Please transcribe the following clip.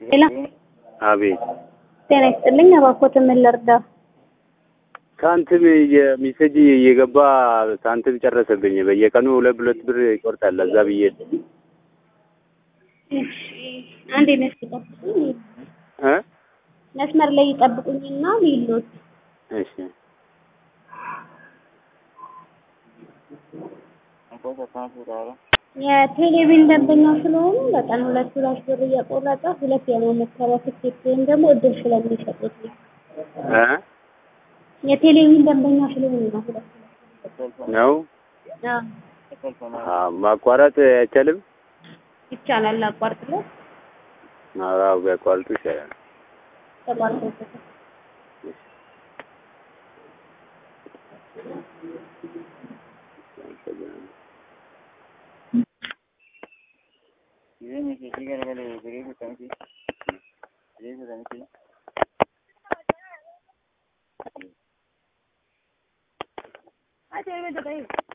ሄሎ አቤት ጤና ይስጥልኝ። እባክዎት ምን ልርዳ? ሳንቲም የሚሰጅ እየገባ ሳንቲም ጨረሰብኝ። በየቀኑ ሁለት ሁለት ብር ይቆርጣል። ለዛ ብዬ እሺ አንዴ መስመር ይጠብቁኝ እ መስመር ላይ ይጠብቁኝና ሊሎት እሺ የቴሌቪዥን ደንበኛ ስለሆኑ በቀን ሁለት ሁለት ብር እየቆረጠ ሁለት የመሞከሪያ ትኬት ወይም ደግሞ እድል ስለሚሰጡት ነው። እ የቴሌቪዥን ደንበኛ ስለሆኑ ነው። ሁለት ነው አዎ አ ማቋረጥ አይቻልም። ይቻላል። አቋርጥለት አዎ ቢያቋርጡ ይሻላል። ተቋርጦበታል። Ah, te voy a meter ahí.